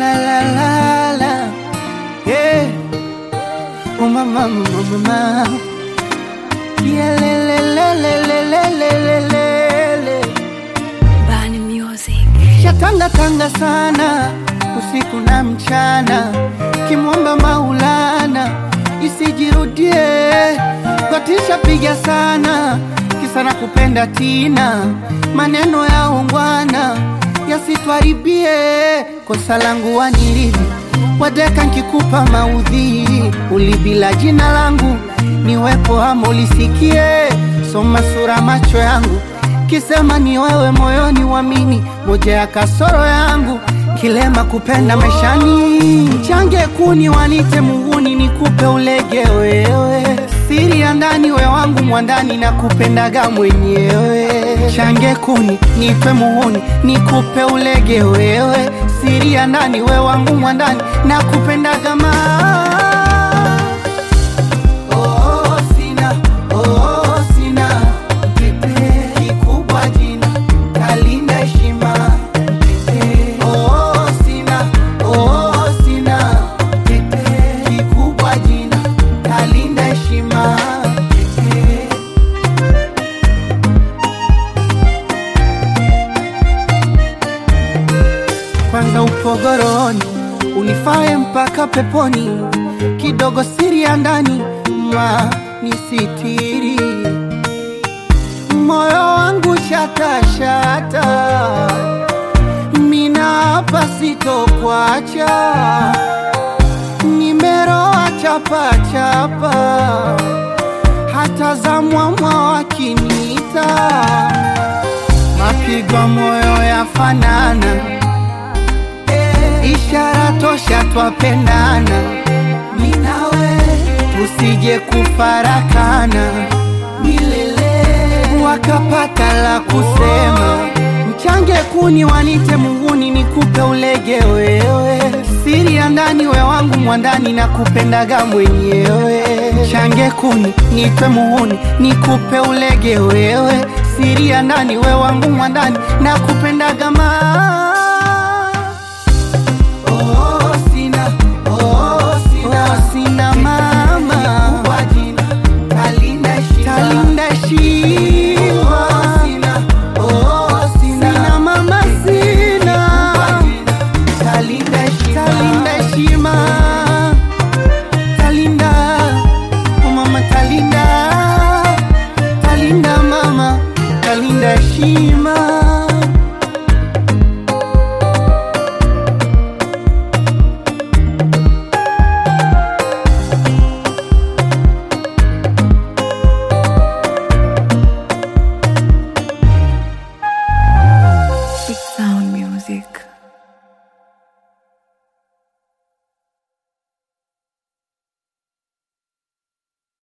la la la la yeah. Oh mama mama mama yeah le le le le le le le le le Bani Music. Shatanga tanga sana usiku na mchana, kimwomba Maulana isijirudie. Gotisha piga sana kisa na kupenda tina, maneno ya ungwana yasitwaribie. Kosa langu wanirithi wadeka nkikupa maudhi, ulibila jina langu niwepo ama ulisikie, soma sura macho yangu kisema ni wewe moyoni wamini, moja ya kasoro yangu kilema kupenda maishani, change kuni wanite munguni, nikupe ulege wewe, siri ya ndani we wangu mwandani, na kupendaga mwenyewe, change kuni nipe muhuni, nikupe ulege wewe, siri ya ndani we wangu mwandani, na kupendaga ma Oh, sina, oh, sina Kipe kikubwa jina Kalinda heshima Kipe Oh, sina, oh, sina Kipe kikubwa jina Kalinda heshima Kipe kwanza upogoroni unifae mpaka peponi, kidogo siri ya ndani ma nisitiri, moyo wangu shatashata, mina hapa sitokwacha, nimeroa chapachapa, hata za mwamwa wakinita, mapigo moyo yafanana ishara tosha twapendana, minawe tusije kufarakana milele, wakapata la kusema mchange kuni wanite munguni, nikupe ulege wewe, siri ya ndani we wangu mwandani, na kupendaga mwenyewe, change kuni nipe muhuni, nikupe ulege wewe, siri ya ndani we wangu mwandani, na kupendaga ma